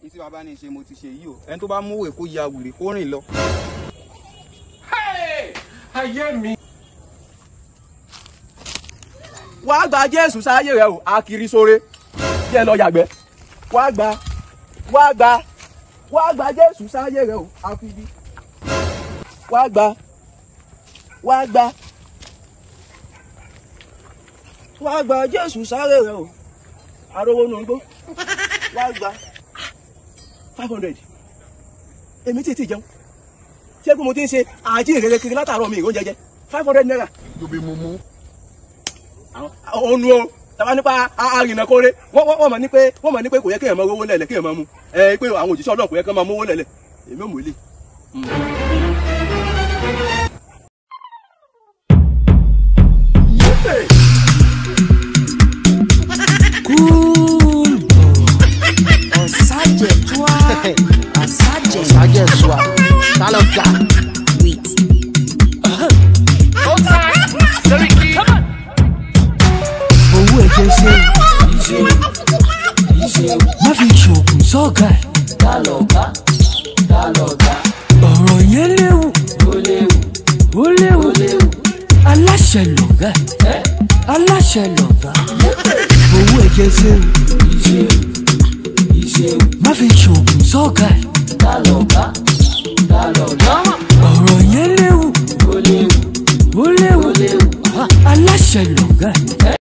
ní tí bàbá ní ṣe mo ti ṣe yìí o ẹni tó bá mú òwe kó ya wèrè kó rìn lọ. ayé mi. wá gba jésù sáyé rẹ o akiri sóre jẹ́ lọ yàgbẹ́ wá gba wá gba wá gba jésù sáyé rẹ o akiri wá gba wá gba wá gba jésù sáyé rẹ o arówó nù ń gbó wá gba five hundred èmi tí ì tí jẹun ṣé pé mo ti ń ṣe àjíǹrere kiri látàárọ̀ mi ìró jẹjẹ five hundred naira lóbi mo mú. ònu o tàbá nípa arìnà kóre wọ́n wọ́n mọ̀ ní pé wọ́n mọ̀ ní pé kò yẹ kéèyàn máa rówó lẹ̀lẹ̀ kéèyàn máa mú ẹ pé àwọn òjíṣẹ́ ọlọ́run kò yẹ kéèyàn máa mówó lẹ̀lẹ̀ èmi ò mú ilé. Cool Ọ̀sájẹ̀ tó a Ọ̀sájẹ̀ Sájẹ̀ sùà, tálọ́gà. wait. Owó ẹ̀jẹ̀ ṣe má fi ṣoògùn sọ́ọ̀gà ẹ̀. Ọ̀rọ̀ yẹn léwu. Ó léwu. Aláṣẹ lọ̀gá ẹ̀. Aláṣẹ lọ̀gá. Owó ẹ̀jẹ̀ ṣe má fi ṣoògùn sọ́ọ̀gà ẹ̀. Ọ̀rọ̀ yẹn léwu. Ó léwu. Aláṣẹ lọ̀gá ẹ̀.